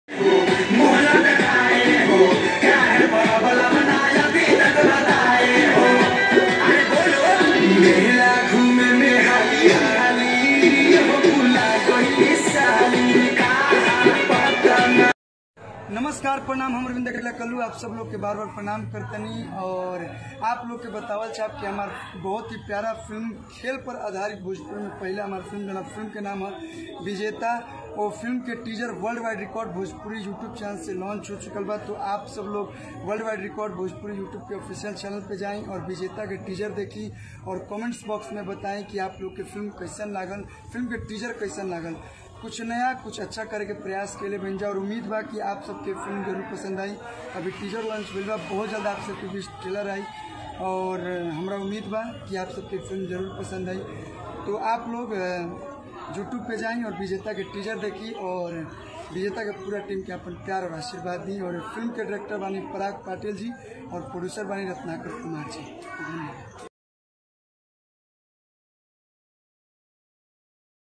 नमस्कार प्रणाम हम रविंद्र कटला कल्लू आप सब लोग के बार बार प्रणाम करतनी और आप लोग के बतावल चाहब कि हमार बहुत ही प्यारा फिल्म खेल पर आधारित भोजपुरी में पहला हमार फिल्म जना फिल्म के नाम है विजेता और फिल्म के teaser world wide record Bhojpuri YouTube channel से लॉन्च हो चुकल बा तो आप सब लोग world wide record Bhojpuri YouTube के ऑफिशियल चैनल पे जाएं और विजेता के टीजर देखी और कमेंट्स बॉक्स में बताएं कि आप लोग के फिल्म कैसन लागल फिल्म के टीजर कैसन लागल कुछ नया कुछ अच्छा करे के प्रयास के लिए बन जाए और उम्मीद बा कि आप सबके फिल्म जरूर पसंद आई अभी टीजर लॉन्च भइल बा बहुत जल्द आप सबके बीच ट्रेलर आई और हमरा उम्मीद बा कि आप सबके फिल्म जरूर पसंद आई तो आप लोग यूट्यूब पे जाएं और विजेता के टीजर देखी और विजेता के पूरा टीम के अपन प्यार और आशीर्वाद दी और फिल्म के डायरेक्टर बानी पराग पाटिल जी और प्रोड्यूसर बानी रत्नाकर कुमार जी धन्यवाद